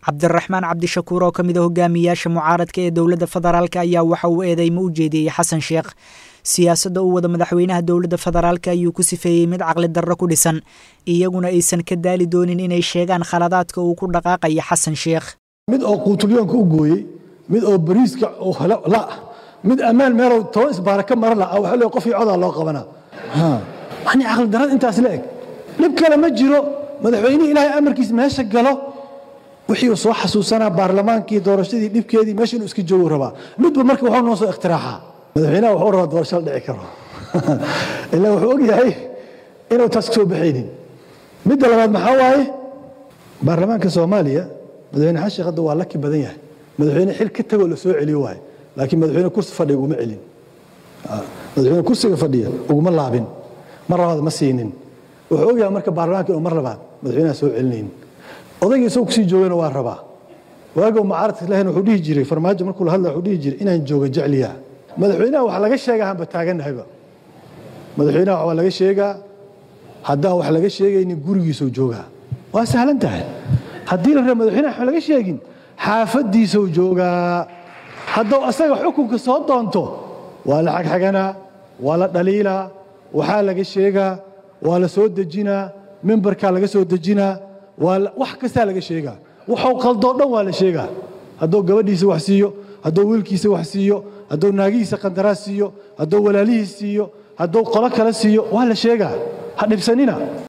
cabdiraxmaan cabdishakuur oo ka mid a hogaamiyaasha mucaaradka ee dowladda federaalka ayaa waxa uu eedeymo u jeediyey xasan sheekh siyaasadda uu wada madaxweynaha dowladda federaalka ayuu ku sifeeyey mid caqli darro ku dhisan iyaguna aysan ka daali doonin inay sheegaan khaladaadka uu ku dhaqaaqaya xasan sheekh mid oo quutulyoonka u gooyey mid oo bariiska la mid ammaan meelow toban isbaara ka mara la waxa le qof iyo codaa loo qabanaa yani caqli darrada intaas la eg dhib kale ma jiro madaxweynihii ilaahay amarkiis meesha galo wixii uu soo xasuusanaa baarlamaankii doorashadii dhibkeedii meesha inuu iska joogu rabaa midba marka waxuu noo soo iktiraaxaa madaxweynaha wuxuu rabaa doorasho la dhici karo ilaa wuxuu og yahay inuu taas kasoo baxaynin midda labaad maxaa waaye baarlamaanka soomaaliya madaxweyne xasan sheekh hadda waa laki badan yahay madaxweyne xil ka tagoo la soo celiyo waaye laakiin madaxweyne kursi fadhiga uguma celin madaxweyne kursiga fadhiya uguma laabin mar labaad ma siinin wuxuu og yahay marka baarlamaanka inuu mar labaad madaxweynaha soo celinaynin odaygii isagoo kusii joogana waa rabaa waagoo mucaaradka lahayn wuxuu dhihi jiray farmaajo markuu la hadlaya wuxuu dhihi jiray inaan jooga jecliyaa madaxweynaha wax laga sheegaa hanba taagannahayba madaxweynaha waa laga sheegaa haddaan wax laga sheegaynin gurigiisuu joogaa waa sahlan tahay haddii la raba madaxweynaha wax laga sheegin xaafaddiisuu joogaa hadduu asaga xukunka soo doonto waa la xagxaganaa waa la dhaliilaa waxaa laga sheegaa waa la soo dejinaa mimbarkaa laga soo dejinaa wax kastaa laga sheegaa waxuu qaldoo dhan waa la sheegaa hadduu gabadhiisa wax siiyo hadduu wiilkiisa wax siiyo hadduu naagihiisa qandaraas siiyo hadduu walaalihiis siiyo hadduu qolo kale siiyo waa la sheegaa ha dhibsanina